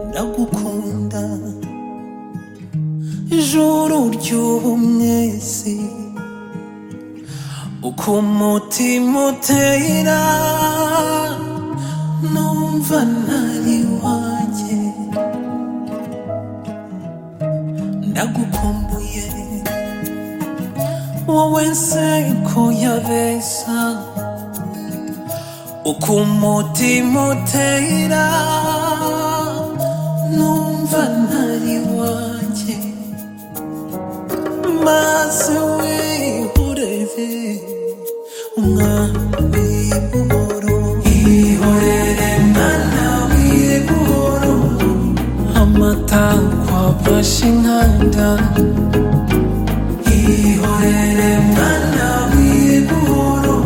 ndagukunda ijuru ry'ubu mwezi uko umutima utera numva ntari wanjye ndagukumbuye wowe nseko yabesa uko umutima utera numva ntari wanjye maze wihorere umwami buhoro ihorere mwana w'iburo amatakwa afashe inkanda ihorere mwana w'iburo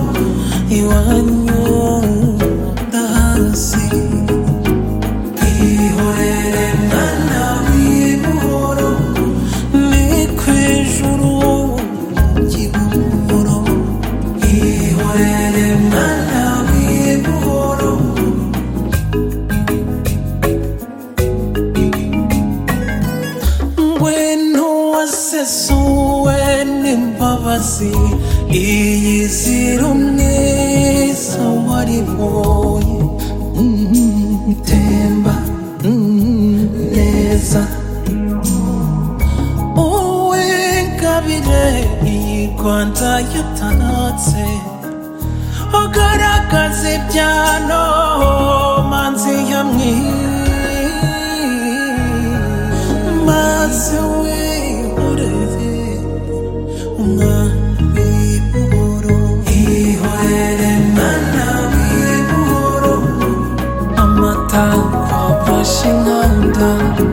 iwanyu ndahazi ihorere mwana w'iburo ni ku ijuru ry'iburo ihorere mwana w'iburo ngwino wasesuwe n'imbabazi iyi zira umwiza waribonye Mm, temba mm, neza uwingabire iyi rwanda yatanatse ugaragaza ibyano manzi yamwiye maze wihorere umwami buhoro ihorere mana w'iburo amatakwa afashe inkanda